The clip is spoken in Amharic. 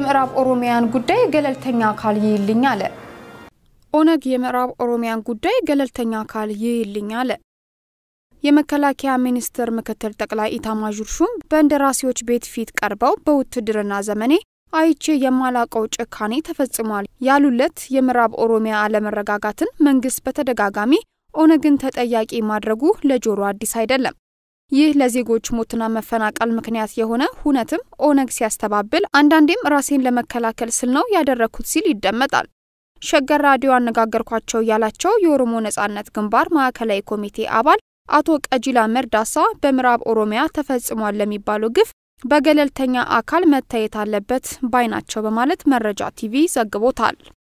የምዕራብ ኦሮሚያን ጉዳይ ገለልተኛ አካል ይይልኝ አለ። ኦነግ የምዕራብ ኦሮሚያን ጉዳይ ገለልተኛ አካል ይይልኝ አለ። የመከላከያ ሚኒስቴር ምክትል ጠቅላይ ኢታማዦር ሹም በእንደራሴዎች ቤት ፊት ቀርበው በውትድርና ዘመኔ አይቼ የማላቀው ጭካኔ ተፈጽሟል ያሉለት የምዕራብ ኦሮሚያ አለመረጋጋትን መንግስት በተደጋጋሚ ኦነግን ተጠያቂ ማድረጉ ለጆሮ አዲስ አይደለም። ይህ ለዜጎች ሞትና መፈናቀል ምክንያት የሆነ ሁነትም ኦነግ ሲያስተባብል፣ አንዳንዴም ራሴን ለመከላከል ስል ነው ያደረግኩት ሲል ይደመጣል። ሸገር ራዲዮ አነጋገርኳቸው ያላቸው የኦሮሞ ነጻነት ግንባር ማዕከላዊ ኮሚቴ አባል አቶ ቀጂላ መርዳሳ በምዕራብ ኦሮሚያ ተፈጽሟል ለሚባለው ግፍ በገለልተኛ አካል መታየት አለበት ባይ ናቸው በማለት መረጃ ቲቪ ዘግቦታል።